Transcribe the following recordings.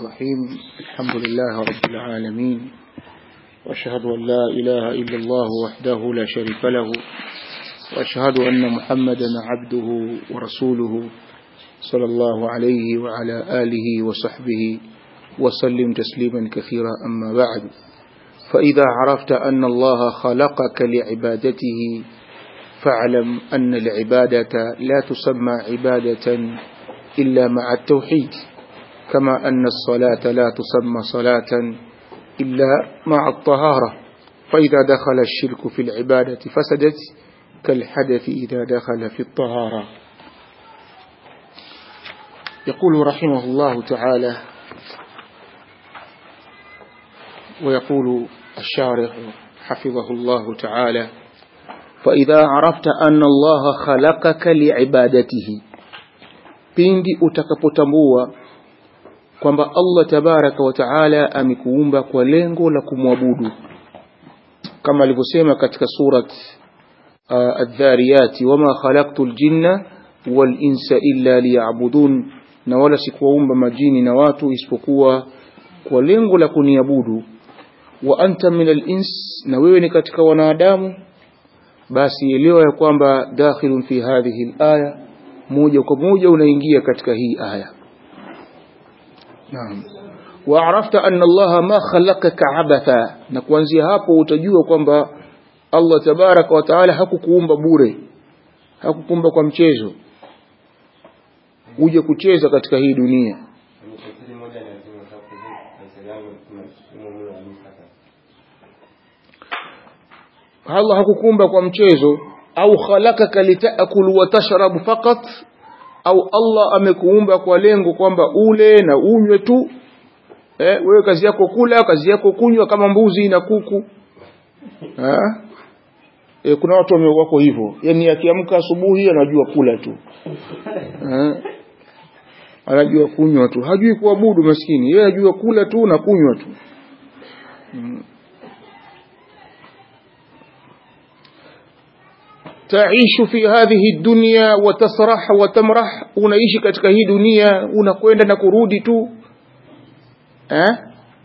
الرحيم الحمد لله رب العالمين وأشهد أن لا إله إلا الله وحده لا شريك له وأشهد أن محمدا عبده ورسوله صلى الله عليه وعلى آله وصحبه وسلم تسليما كثيرا أما بعد فإذا عرفت أن الله خلقك لعبادته فاعلم أن العبادة لا تسمى عبادة إلا مع التوحيد كما أن الصلاة لا تسمى صلاة إلا مع الطهارة فإذا دخل الشرك في العبادة فسدت كالحدث إذا دخل في الطهارة يقول رحمه الله تعالى ويقول الشارح حفظه الله تعالى فإذا عرفت أن الله خلقك لعبادته pindi utakapotambua kwamba Allah tabaraka wa taala amekuumba kwa lengo la kumwabudu kama alivyosema katika surat uh, adh-dhariyati wama khalaqtul jinna wal insa illa liya'budun na wala sikuwaumba majini na watu isipokuwa kwa lengo la kuniabudu wa anta minal ins na wewe ni katika wanadamu basi elewa ya kwamba dakhilun fi hadhihi al-aya moja kwa moja unaingia katika hii aya naam wa arafta anna Allah ma khalaqaka abatha na kuanzia hapo utajua kwamba Allah tabaraka wa taala hakukuumba bure hakukuumba kwa mchezo uje kucheza katika hii dunia Allah hakukuumba kwa mchezo au khalakaka litakulu wa tashrabu faqat au Allah amekuumba kwa lengo kwamba ule na unywe tu eh, wewe kazi yako kula kazi yako kunywa kama mbuzi na kuku ha? E, kuna watu wako hivyo yani akiamka asubuhi anajua kula tu ha? anajua kunywa tu hajui kuabudu maskini yeye anajua kula tu na kunywa tu hmm. تعيش في هذه الدنيا وتسرح وتمرح unaishi katika hii dunia unakwenda na kurudi tu eh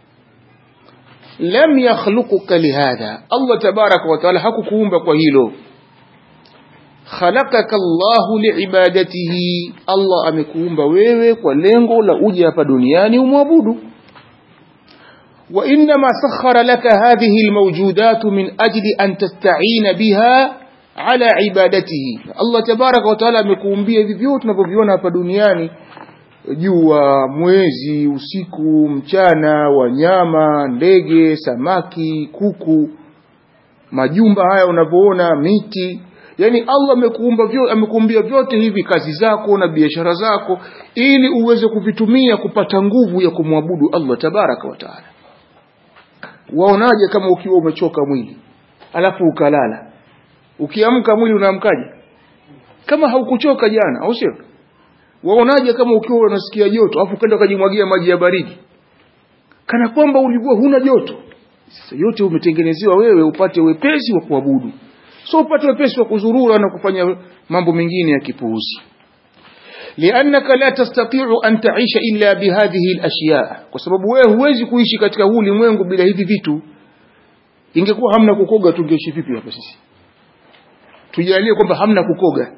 lam yakhluquka lihadha Allah tabaraka wa taala hakukuumba kwa hilo khalaqaka Allah liibadatihi Allah amekuumba wewe kwa lengo la uje hapa duniani umwabudu wa inma sakhara laka hadhihi almawjudat min ajli an tasta'ina biha ala ibadatihi Allah tabaraka wa taala amekuumbia hivi vyote tunavyoviona hapa duniani jua mwezi usiku mchana wanyama ndege samaki kuku majumba haya unavyoona miti yani Allah amekuumba vyote amekuumbia vyote hivi kazi zako na biashara zako ili uweze kuvitumia kupata nguvu ya kumwabudu Allah tabaraka wa taala waonaje kama ukiwa umechoka mwili alafu ukalala ukiamka mwili unaamkaje kama haukuchoka jana au sio waonaje kama ukiwa unasikia joto afu ukaenda ukajimwagia maji ya baridi kana kwamba ulikuwa huna joto sasa yote umetengenezewa wewe upate wepesi wa kuabudu so upate wepesi wa kuzurura na kufanya mambo mengine ya kipuuzi لأنك لا تستطيع أن تعيش إلا بهذه الأشياء kwa sababu wewe huwezi kuishi katika huu ulimwengu bila hivi vitu ingekuwa hamna kukoga tungeishi vipi hapa sisi tujalie kwamba hamna kukoga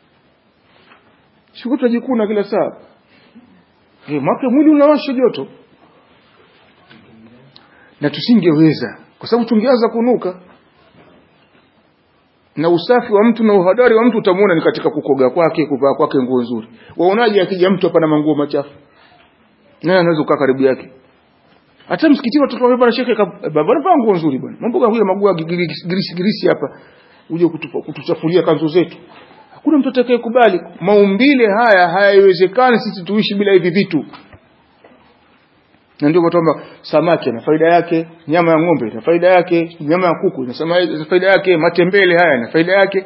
siku tutajikuna kila saa eh maana mwili unawasha joto na tusingeweza kwa sababu tungeanza kunuka na usafi wa mtu na uhadari wa mtu utamuona ni katika kukoga kwake kuvaa kwake nguo nzuri waonaje akija mtu hapa na manguo machafu nani anaweza kukaa karibu yake hata msikitini watoto wao bwana shekhe baba anavaa nguo nzuri bwana mambo kama magua girisi girisi hapa uje kutuchafulia kanzu zetu hakuna mtu atakayekubali maumbile haya hayaiwezekani sisi tuishi bila hivi vitu na ndio kwamba samaki na faida yake nyama ya ng'ombe ina faida yake nyama ya kuku ina faida yake matembele haya na faida yake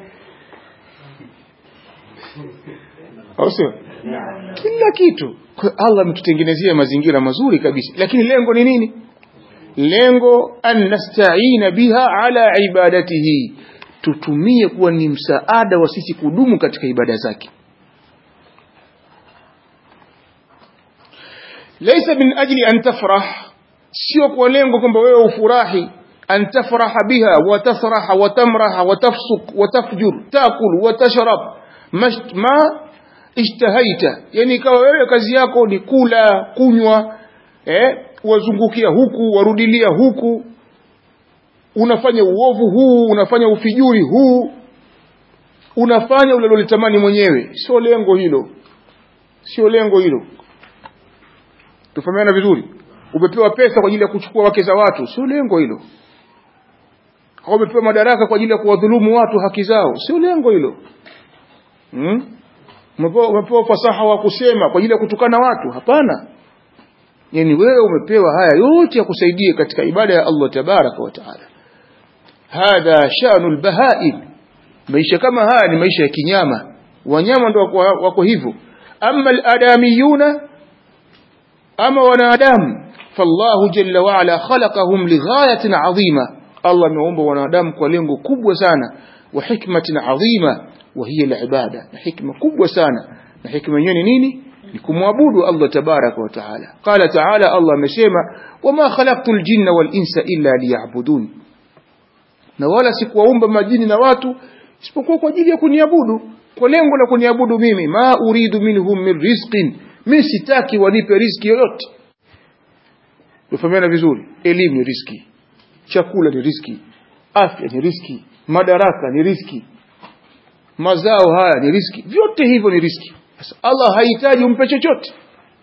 au sio kila kitu Allah ametutengenezea mazingira mazuri kabisa lakini lengo ni nini lengo an nasta'ina biha ala ibadatihi tutumie kuwa ni msaada wa sisi kudumu katika ibada zake laysa min ajli an tafrah sio kwa lengo kwamba wewe ufurahi an tafraha biha wa tasraha wa tamraha wa tafsuk wa tafjur takul wa tashrab ma ishtahaita yani ikawa wewe kazi yako ni kula kunywa eh wazungukia huku warudilia huku unafanya uovu huu unafanya ufijuri huu unafanya ulilolitamani mwenyewe sio lengo hilo sio lengo hilo tufahamiana vizuri umepewa pesa kwa ajili ya kuchukua wake za watu sio lengo hilo au umepewa madaraka kwa ajili ya kuwadhulumu watu haki zao sio lengo hilo hmm? umepewa, umepewa fasaha wa kusema kwa ajili ya kutukana watu hapana yani wewe umepewa haya yote ya kusaidia katika ibada ya Allah tabaraka wa taala hadha shanul bahaim maisha kama haya ni maisha ya kinyama wanyama ndio wako, wako hivyo amma aladamiyuna ama wanadamu fallahu jalla wa ala khalaqahum lighayatin adhima Allah ameumba wanadamu kwa lengo kubwa sana wa hikmatin adhima wa hiya alibada na hikma kubwa sana na hikma yenyewe ni nini ni kumwabudu Allah tabaraka wa taala qala taala Allah amesema wama khalaqtul jinna wal insa illa liya'budun na wala sikuwaumba majini na watu isipokuwa kwa ajili ya kuniabudu kwa lengo la kuniabudu mimi ma uridu minhum min rizqin mimi sitaki wanipe riziki yoyote tufahamiana vizuri elimu ni riziki chakula ni riziki afya ni riziki madaraka ni riziki mazao haya ni riziki vyote hivyo ni riziki sasa Allah hahitaji umpe chochote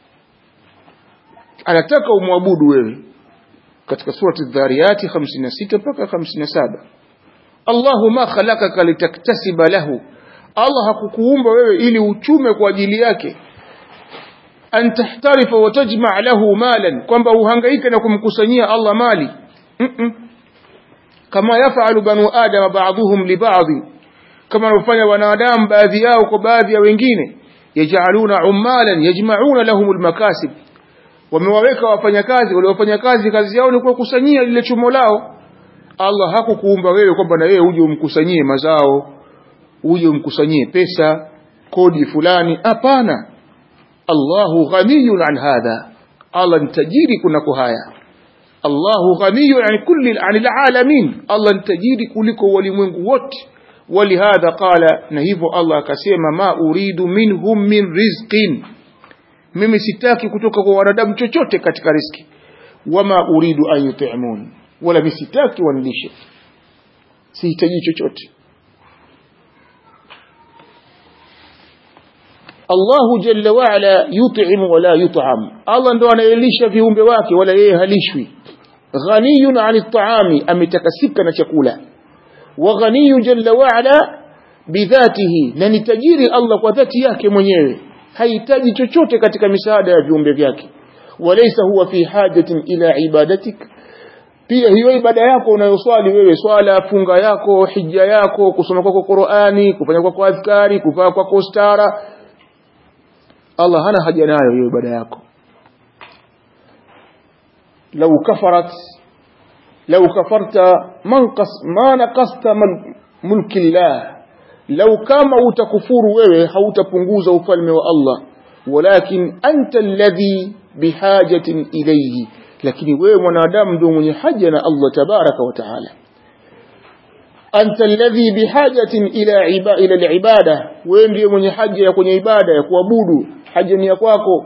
anataka umwabudu wewe katika surati dhariyati 56 mpaka 57 Allahu ma khalaqaka litaktasiba lahu Allah hakukuumba wewe ili uchume kwa ajili yake an tahtarifa wa tajma' lahu malan kwamba uhangaike na kumkusanyia Allah mali mm -mm. kama yafalu banu adam ba'dhum li ba'd kama wanafanya wanadamu baadhi yao kwa baadhi ya wengine yaj'aluna ummalan yajma'una lahum almakasib wamewaweka wafanyakazi wale wafanyakazi kazi yao ni kukusanyia lile chumo lao Allah hakukuumba wewe kwamba na wewe uje umkusanyie mazao uje umkusanyie pesa kodi fulani hapana Allahu ghaniyun an hadha Allah ni tajiri kunako haya Allahu ghaniyun an kulli anil alamin Allah ni tajiri kuliko walimwengu wote ولهذا قال نهيفو الله akasema ma uridu minhum min rizqin mimi sitaki kutoka kwa wanadamu chochote katika riski wama uridu an yut'imun wala mimi sitaki wanilishe sihitaji chochote Allahu jalla wa ala yut'im wala yut'am Allah ndo anayelisha viumbe wake wala yeye halishwi ghaniyun 'anil ta'ami ametakasika na chakula wa ghaniyu jalla wa ala bidhatihi na ni tajiri Allah kwa dhati yake mwenyewe hahitaji chochote katika misaada ya viumbe vyake walaysa huwa fi hajatin ila ibadatik pia hiyo ibada yako unayoswali wewe swala funga yako hija yako kusoma kwako Qur'ani kufanya kwako adhkari kuvaa kwako stara Allah hana haja nayo hiyo ibada yako lau kafarat lau kafarta manqas ma naqasta mulki Allah lau kama utakufuru wewe hautapunguza ufalme wa Allah walakin anta alladhi bihajatin ilayhi lakini wewe mwanadamu ndio mwenye haja na Allah tabaraka wa taala anta alladhi bihajatin ila iba ila alibada wewe ndiye mwenye haja ya kwenye ibada ya kuabudu haja ni ya kwako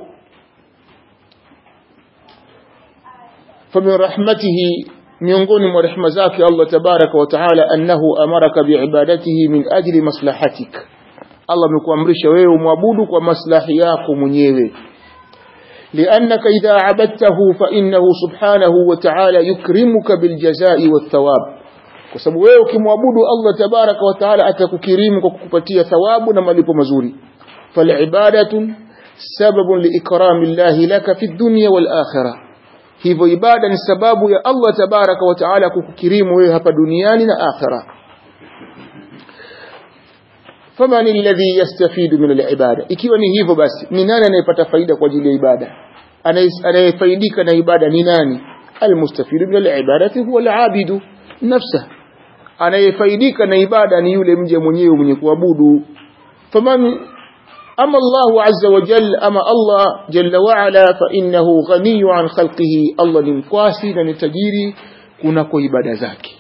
famin rahmatihi miongoni mwa rehema zake Allah tabaraka wa taala annahu amaraka biibadatihi min ajli maslahatik Allah amekuamrisha wewe umwabudu kwa maslahi yako mwenyewe لأنك إذا عبدته فإنه سبحانه وتعالى يكرمك بالجزاء والثواب kwa wewe ukimwabudu Allah tabaraka wa taala atakukirimu kwa kukupatia thawabu na malipo mazuri falibadatu sababun liikrami llahi laka fi dunya wal akhirah hivyo ibada ni sababu ya Allah tabaraka wa taala kukukirimu wewe hapa duniani na akhira faman alladhi yastafidu min alibada ikiwa ni hivyo basi ni nani anayepata faida kwa ajili ya ibada anayefaidika na ibada ni nani almustafidu min alibadati huwa alabidu nafsa anayefaidika na ibada ni yule mje mwenyewe mwenye kuabudu faman أما الله عز وجل أما الله جل وعلا فإنه غني عن خلقه الله نمكواسي ننتجيري kunako ibada zake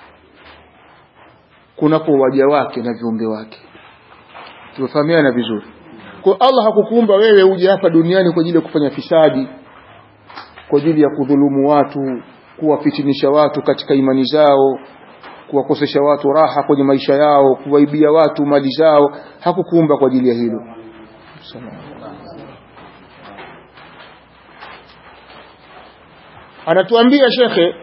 kunako waja wake na viumbe wake tumefahamiana vizuri kwa Allah hakukuumba wewe uje hapa duniani kwa ajili ya kufanya fisadi kwa ajili ya kudhulumu watu kuwafitinisha watu katika imani zao kuwakosesha watu raha kwenye maisha yao kuwaibia watu mali zao hakukuumba kwa ajili ya hilo anatuambia shekhe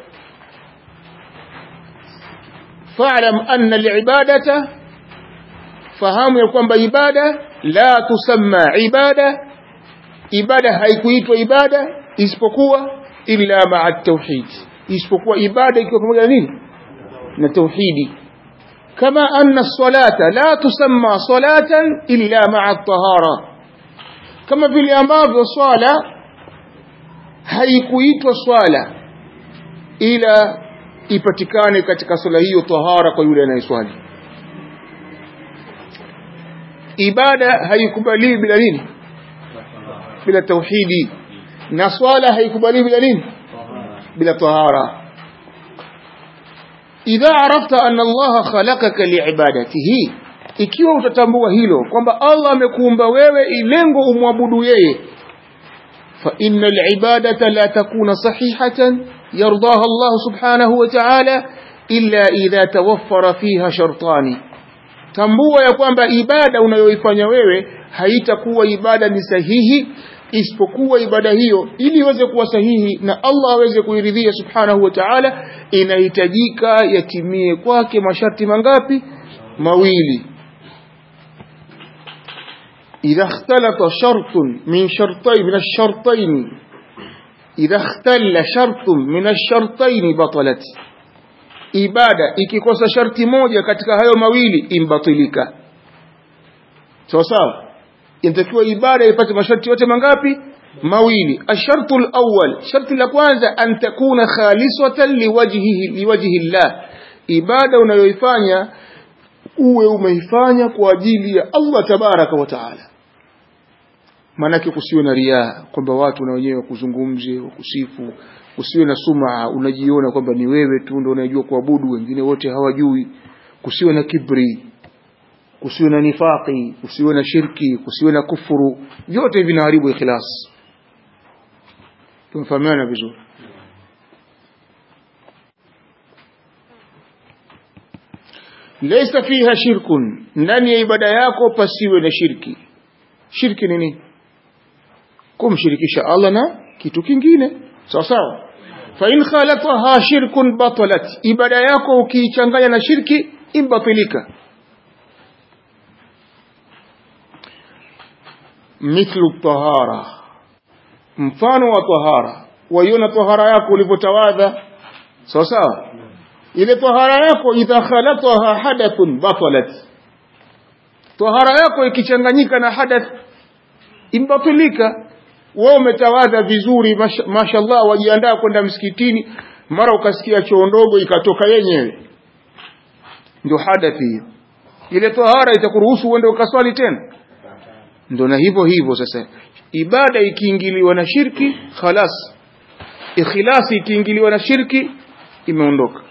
fa'lam anna al-ibadata fahamu ya kwamba ibada la tusamma ibada ibada haikuitwa ibada isipokuwa illa ma'a tauhid isipokuwa ibada ikiwa pamoja na nini na tauhidi kama anna salata la tusamma salatan illa ma'a tahara kama vile ambavyo swala haikuitwa swala ila ipatikane katika swala hiyo tahara kwa yule anayeswali ibada haikubaliwi bila nini bila tauhidi na swala haikubaliwi bila nini bila tahara idha arafta anna Allah khalaqaka liibadatihi ikiwa utatambua hilo kwamba Allah amekuumba wewe ilengo umwabudu yeye fa innal ibadata la takuna sahihatan yardaha Allah subhanahu wa ta'ala illa idha tawaffara fiha shartani tambua ya kwamba ibada unayoifanya wewe haitakuwa ibada ni sahihi isipokuwa ibada hiyo ili iweze kuwa sahihi na Allah aweze kuiridhia subhanahu wa ta'ala inahitajika yatimie kwake masharti mangapi mawili idha ikhtalata shartun min shartayn min ash-shartayn idha ikhtalla shartun min ash-shartayn batalat ibada ikikosa sharti moja katika hayo mawili imbatilika sawa sawa inatakiwa ibada ipate masharti yote mangapi mawili ashartu alawwal sharti la kwanza an takuna khalisatan liwajhihi liwajhi Allah ibada unayoifanya uwe umeifanya kwa ajili ya Allah tabaraka wa taala maanake kusiwe na riaa kwamba watu na wenyewe wakuzungumze wakusifu usiwe na suma unajiona kwamba ni wewe tu ndio unajua kuabudu wengine wote hawajui kusiwe na kibri kusiwe na nifaqi kusiwe na shirki kusiwe na kufuru vyote vinaharibu ikhlas tumefahamiana vizuri laysa fiha shirkun ndani ya ibada yako pasiwe na shirki shirki ni nini kumshirikisha Allah na kitu kingine sawa sawa fa in khalataha shirkun batalat ibada yako ukiichanganya na shirki imbatilika mithlu tahara mfano wa tahara waiona tahara yako ulivyotawadha sawa sawa ile tahara yako idha khalataha hadathun batalat tahara yako ikichanganyika na hadath imbatilika wewe umetawadha vizuri mashallah wajiandaa kwenda msikitini mara ukasikia choo ndogo ikatoka yenyewe ndio hadathi hiyo ile tahara itakuruhusu uende ukaswali tena ndio na hivyo hivyo sasa ibada ikiingiliwa na shirki khalas ikhlasi ikiingiliwa na shirki imeondoka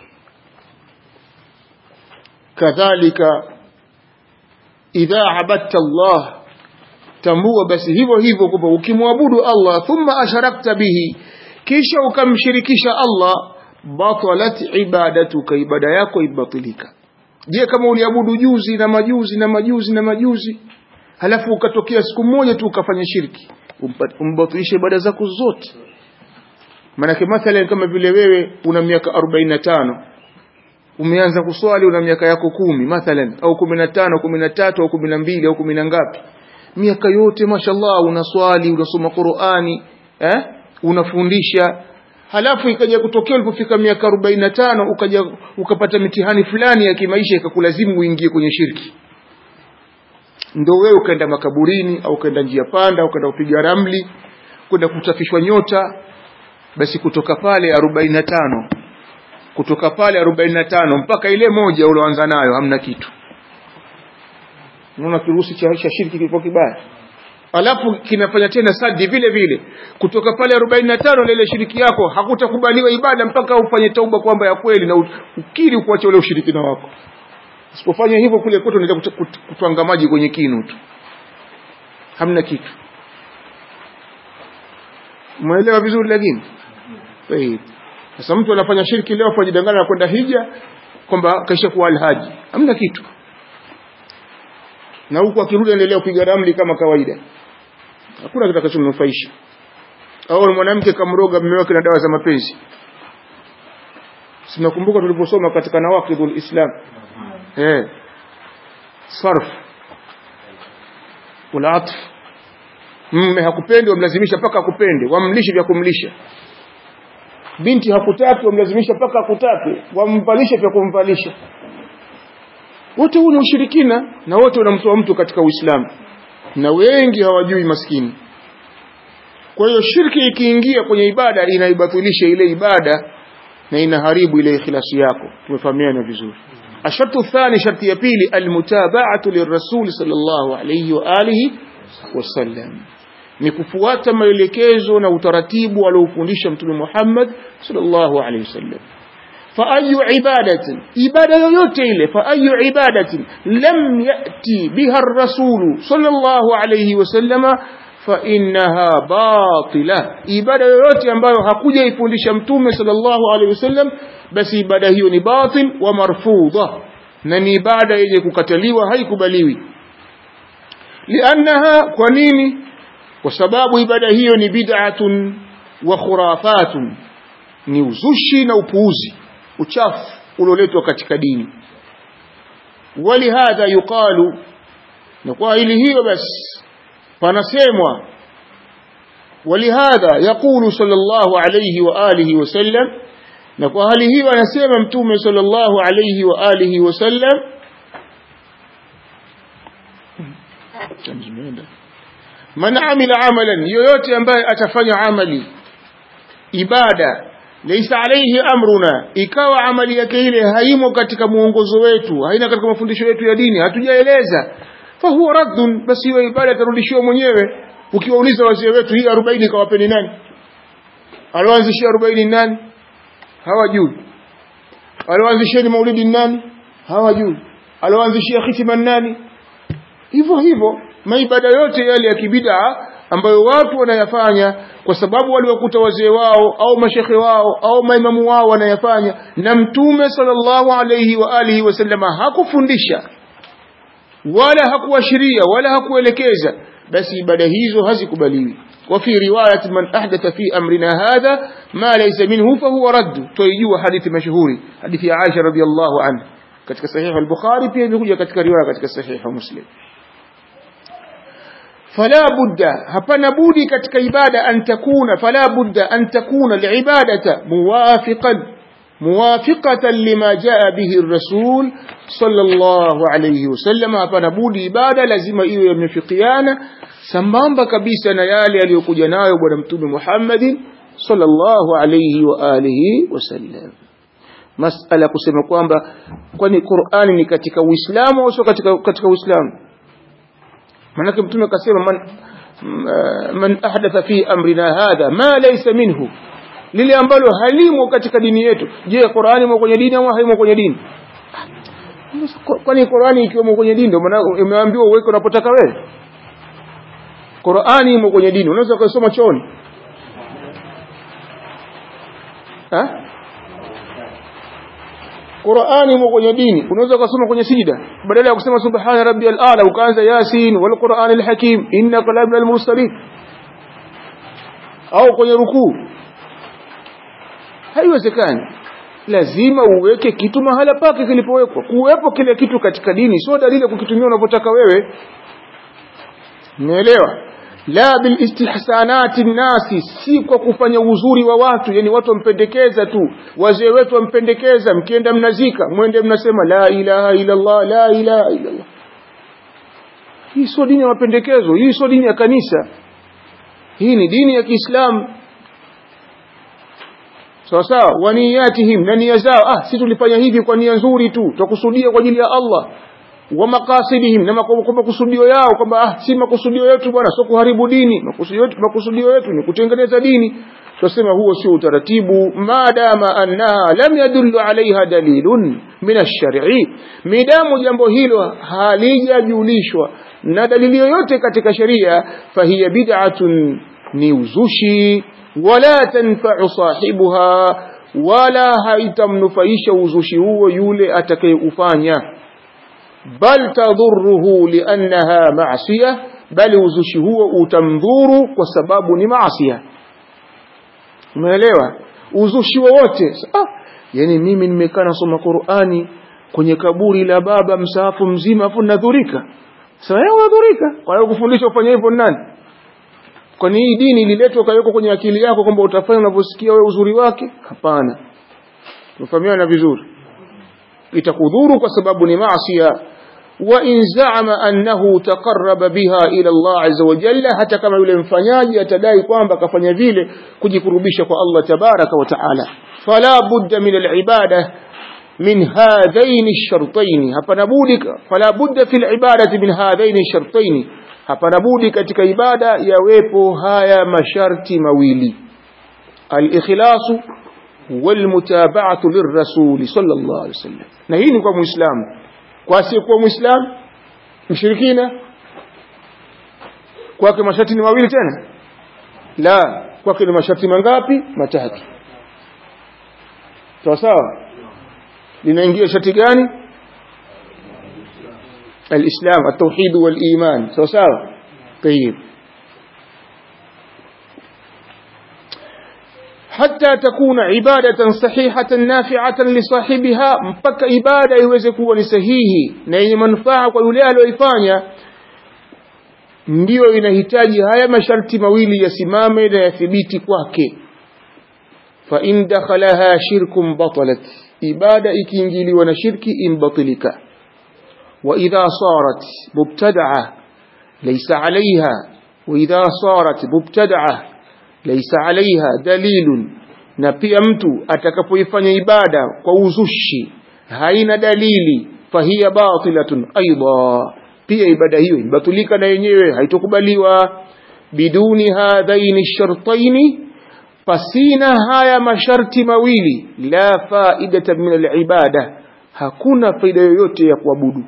kadhalika idha abadta Allah tambua basi hivyo hivyo kwamba ukimwabudu Allah thumma asharakta bihi kisha ukamshirikisha Allah batalat ibadatuka ibada yako ibatilika je kama uliabudu juzi na majuzi na majuzi na majuzi halafu ukatokea siku moja tu ukafanya shirki umbatilishe ibada zako zote maanake mathalan kama vile wewe una miaka 45 umeanza kuswali una miaka yako kumi mathalan au 15 13 au 12 au 10 ngapi miaka yote mashallah unaswali unasoma Qur'ani eh unafundisha halafu ikaja kutokea ulipofika miaka 45 ukaja ukapata mitihani fulani ya kimaisha ikakulazimu uingie kwenye shirki ndio wewe ukaenda makaburini au ukaenda njia panda au ukaenda kupiga ramli kwenda kutafishwa nyota basi kutoka pale 45 kutoka pale 45 mpaka ile moja ulioanza nayo hamna kitu unaona kirusi cha, cha shirki kilikuwa kibaya alafu kinafanya tena sadi vile vile kutoka pale arobaini na tano na ile shiriki yako hakutakubaliwa ibada mpaka ufanye tauba kwamba ya kweli na ukiri kuacha ule ushirikina wako usipofanya hivyo kule kote unaweza kutwanga maji kwenye kinu tu hamna kitu umeelewa vizuri lakini sasa mtu anafanya shirki leo ajidanganya na kwenda hija kwamba kaisha kuwa alhaji hamna kitu na huku akirudi endelea kupiga ramli kama kawaida hakuna kitakachomnufaisha au mwanamke kamroga mume wake na dawa za mapenzi sinakumbuka tuliposoma katika nawaqidul islam eh sarf ulatf mume hakupendi wamlazimisha mpaka akupende wamlishe vya kumlisha binti hakutaki wamlazimisha mpaka akutake wamvalishe vya kumvalisha wote huu ni ushirikina na wote unamtoa mtu katika uislamu na wengi hawajui maskini kwa hiyo shirki ikiingia kwenye ibada inaibatilisha ile ibada na inaharibu ile ikhlasi yako tumefahamiana vizuri ashartu thani sharti ya pili almutaba'atu lirrasul sallallahu alayhi wa alihi wasallam ni kufuata maelekezo na utaratibu aliofundisha mtume Muhammad sallallahu alayhi wasallam فأي عبادة إبادة يوتيل فأي عبادة لم يأتي بها الرسول صلى الله عليه وسلم فإنها باطلة إبادة يوتي ambayo hakuja ifundisha mtume sallallahu alaihi wasallam basi ibada hiyo ni batil wa marfudha na ni ibada yenye kukataliwa haikubaliwi liannaha kwa nini kwa sababu ibada hiyo ni bid'atun wa khurafatun ni uzushi na upuuzi uchafu ulioletwa katika dini walihadha yuqalu na kwa hili hiyo basi panasemwa walihadha yaqulu sallallahu alayhi wa alihi wasallam na kwa hali hiyo anasema mtume sallallahu alayhi wa alihi wasallam man amila amalan yoyote ambaye atafanya amali ibada laysa alayhi amruna ikawa amali yake ile haimo katika muongozo wetu haina katika mafundisho yetu ya dini hatujaeleza fa huwa raddun basi hiyo ibada tarudishiwa mwenyewe ukiwauliza wazee wetu hii 40 kawapeni nani alioanzishia 40 nani hawajui alioanzishia maulidi nani hawajui alioanzishia khitima nani hivyo hivyo maibada yote yale ya kibida ambayo watu wanayafanya kwa sababu waliwakuta wazee wao au mashekhe wao au maimamu wao wanayafanya na mtume sallallahu alayhi wa alihi wasallama hakufundisha wala hakuashiria wala hakuelekeza basi ibada hizo hazikubaliwi وفي رواية من أحدث في أمرنا هذا ما ليس منه فهو رد تويجوا حديث مشهور حديث عائشة رضي الله عنه كتك صحيح البخاري pia imekuja katika riwaya katika صحيح مسلم فلا بد hapana budi katika ibada an takuna fala budda an takuna alibadata muwafiqan muwafiqatan lima jaa bihi ar-rasul sallallahu alayhi wasallam hapana budi ibada lazima iwe yamefikiana sambamba kabisa na yale aliyokuja nayo bwana mtume Muhammadin sallallahu alayhi wa alihi wasallam masala kusema kwamba kwani Qur'ani ni katika Uislamu au sio katika katika Uislamu manake mtume akasema man man ahdatha fi amrina hadha ma laysa minhu lile ambalo halimo katika dini yetu je Qur'ani imo kwenye dini au haimo kwenye dini kwani Qur'ani ikiwemo kwenye dini ndio maana umeambiwa uweke unapotaka wewe Qur'ani imo kwenye dini unaweza kusoma chooni ha Qur'ani imo kwenye dini unaweza kusoma kwenye sijida badala ya kusema subhana rabbiyal a'la ukaanza yasin wal qur'anil hakim innaka laminal mursalin au kwenye rukuu haiwezekani lazima uweke kitu mahala pake kilipowekwa kuwepo kile kitu katika dini sio dalili ya kukitumia unavyotaka wewe umeelewa la bil istihsanati nasi si kwa kufanya uzuri wa watu yani watu wampendekeza tu wazee wetu wampendekeza mkienda mnazika mwende mnasema la ilaha illa Allah la ilaha illa Allah hii sio dini ya mapendekezo hii sio dini ya kanisa hii ni dini ya Kiislamu sawa sawa waniyatihim na nia zao ah si tulifanya hivi kwa nia nzuri tu tutakusudia kwa ajili ya Allah wa maqasidihim na kwa makusudio yao kwamba ah, si makusudio yetu bwana sio kuharibu dini makusudio yetu makusudio yetu ni kutengeneza dini tunasema huo sio utaratibu maadama annaha lam yadullu alaiha dalilun min ash-shar'i midamu jambo hilo halijajulishwa na dalili yoyote katika sheria fahiya bid'atun ni uzushi wala tanfa'u sahibuha wala haitamnufaisha uzushi huo yule atakayeufanya bal tadhurruhu liannaha ma'siyah bali uzushi huo utamdhuru kwa sababu ni maasiya umeelewa uzushi wowote ah yani mimi nimekaa nasoma Qur'ani kwenye kaburi la baba msaafu mzima afu nadhurika sasa wewe unadhurika kwa hiyo kufundisha ufanye hivyo nani kwani hii dini ililetwa kawekwa kwenye akili yako kwamba utafanya unavyosikia wewe uzuri wake hapana tufahamiana vizuri itakudhuru kwa sababu ni maasiya wa in zaama annahu taqarraba biha ila Allah azza wa jalla hata kama yule mfanyaji atadai kwamba kafanya vile kujikurubisha kwa Allah tabaraka wa taala fala budda min al-ibada min hadhain ash-shartayn hapana budi fala budda fi al-ibadati min hadhain ash-shartayn hapana budi katika ibada yawepo haya masharti mawili al-ikhlasu والمتابعة للرسول صلى الله عليه وسلم na hii ni kwa muislamu kwa asiyekuwa muislamu mshirikina kwake masharti ni mawili tena la kwake ni masharti mangapi matatu sawa sawa linaingia sharti gani الإسلام التوحيد والإيمان سوا سوا طيب حتى تكون عبادة صحيحة نافعة لصاحبها mpaka ibada iweze kuwa ni sahihi na yenye manufaa kwa yule aliyoifanya ndiyo inahitaji haya masharti mawili yasimame na yathibiti kwake fa in dakhalaha shirkun batalat ibada ikiingiliwa na shirki imbatilika wa idha sarat mubtada'a laysa 'alayha wa idha sarat mubtada'a laysa 'alayha dalilun na pia mtu atakapoifanya ibada kwa uzushi haina dalili fahiya batilatun aidha pia ibada hiyo ibatulika na yenyewe haitokubaliwa biduni hadhaini shartaini pasina haya masharti mawili la faidata min alibada hakuna faida yoyote ya kuabudu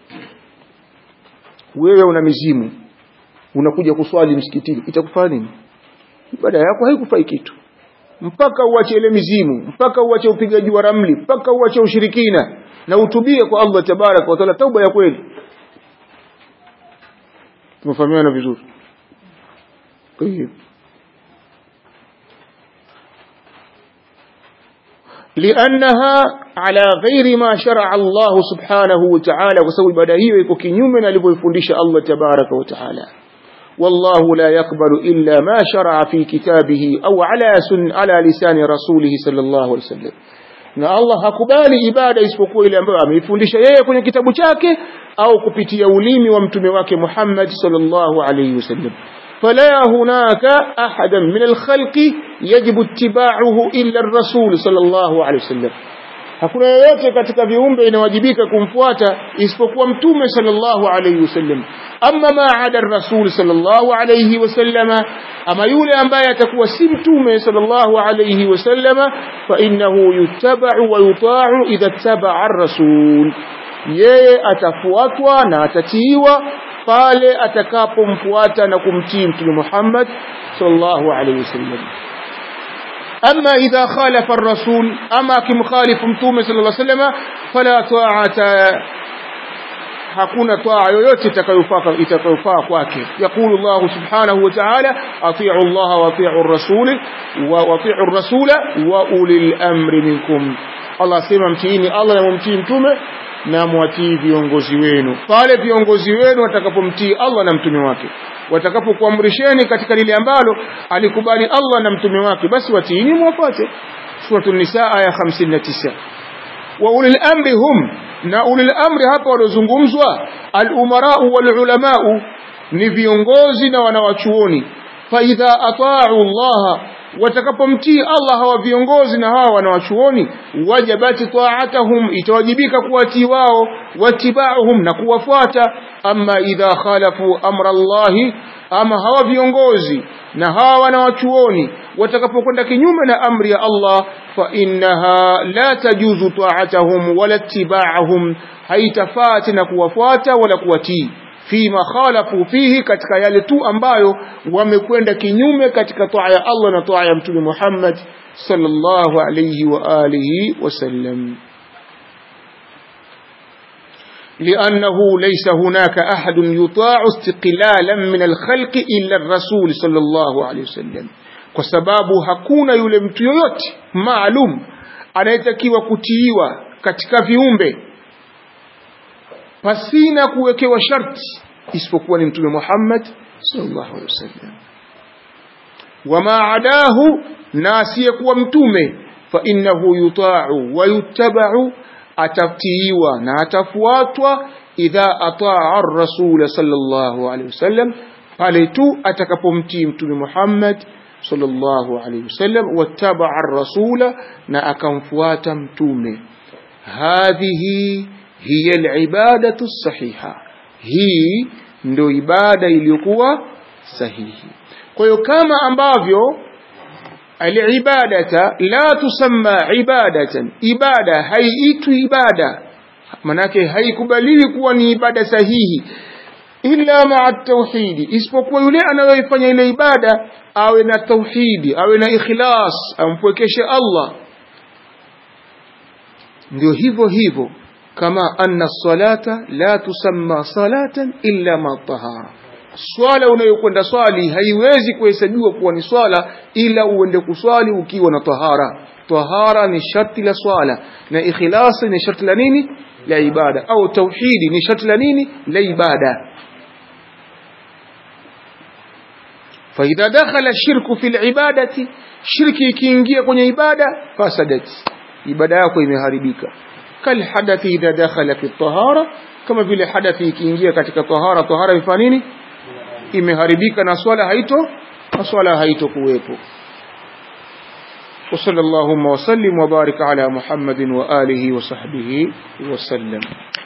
wewe una mizimu unakuja kuswali msikitini itakufanya nini ibada yako haikufai kitu mpaka uache ile mizimu mpaka uache upigaji wa ramli mpaka uache ushirikina na utubie kwa Allah tabarak wa taala tauba ya kweli tumefahamiana vizuri طيب لأنها على غير ما شرع الله سبحانه وتعالى وسوى بدهيه يكون كنيوم alivyoifundisha Allah tabaraka wa taala والله لا يقبل إلا ما شرع في كتابه أو على سن على لسان رسوله صلى الله عليه وسلم na Allah hakubali ibada isipokuwa ile ambayo ameifundisha yeye kwenye kitabu chake au kupitia ulimi wa mtume wake Muhammad sallallahu alayhi wasallam فلا هناك أحدا من الخلق يجب اتباعه إلا الرسول صلى الله عليه وسلم hakuna yoyote katika viumbe inawajibika kumfuata isipokuwa mtume sallallahu alayhi wasallam amma ma ada rasul sallallahu alayhi wasallam ama yule ambaye atakuwa si mtume sallallahu alayhi wasallam fa innahu yuttaba'u wa yuta'u idha ittaba'a ar-rasul yeye atafuatwa na atatiiwa pale atakapomfuata na kumtii mtume Muhammad sallallahu alayhi wasallam أما إذا خالف الرسول أما كم خالف متومة صلى الله عليه وسلم فلا طاعة hakuna taa yoyote itakayofaa itakayofaa kwake yakulu Allah subhanahu wa ta'ala ati'u Allah wa ati'u ar-rasul wa ati'u ar-rasula wa ulil amri minkum Allah sema mtiini Allah na mumtii mtume na mwatii viongozi wenu pale viongozi wenu watakapomtii Allah na mtume wake watakapokuamrisheni katika lile ambalo alikubali Allah na mtume wake basi watiini muwafuate suratul nisaa aya 59 wa ulil amri hum na ulil amri hapa waliozungumzwa al umarau wal ulamau ni viongozi na wanawachuoni faidha ataau llaha watakapomtii Allah hawa viongozi na hawa wanawachuoni wajabati taatahum itawajibika kuwatii wao watibauhum na kuwafuata ama idha khalafu amra Allahi ama hawa viongozi na hawa wanawachuoni watakapokwenda kinyume na amri ya Allah fa innaha la tajuzu taatahum wala ittibaahum haitafaa tena kuwafuata wala kuwatii fima khalafu fihi katika yale tu ambayo wamekwenda kinyume katika taa ya Allah na taa ya mtume Muhammad sallallahu alayhi wa alihi wasallam لأنه ليس هناك أحد يطاع استقلالا من الخلق إلا الرسول صلى الله عليه وسلم kwa sababu hakuna yule mtu yoyote maalum anayetakiwa kutiiwa katika viumbe pasina kuwekewa sharti isipokuwa ni mtume Muhammad sallallahu alaihi wasallam wama adahu na asiyekuwa mtume fa innahu yuta'u wa yuttaba'u atatiiwa na atafuatwa idha ataa ar-rasul sallallahu alaihi wasallam pale tu atakapomtii mtume Muhammad sallallahu alaihi wasallam wattaba'a ar-rasula na akamfuata mtume hadhihi hiya al-ibadatu sahiha hii ndio ibada iliyokuwa sahihi kwa hiyo kama ambavyo al-ibadata la tusamma ibadatan ibada haiitwi ibada manake haikubaliwi kuwa ni ibada sahihi illa ma'a tauhidi isipokuwa yule anayoifanya ile ibada awe na tauhidi awe na ikhlas ampwekeshe Allah ndio hivyo hivyo kama anna salata la tusamma salatan illa ma tahara swala unayokwenda swali haiwezi kuhesabiwa kuwa ni swala ila uende kuswali ukiwa na tahara tahara ni sharti la swala na ikhlasi ni sharti la nini la ibada au tauhidi ni sharti la nini la ibada فإذا دخل الشرك في العبادة شرك ikiingia kwenye ibada fasadat ibada yako imeharibika kal hadathi idha dakhala fi tahara kama vile hadathi ikiingia katika tahara tahara ifanya nini imeharibika na swala haito na swala haito kuwepo وصلى اللهم وسلم وبارك على محمد وآله وصحبه وسلم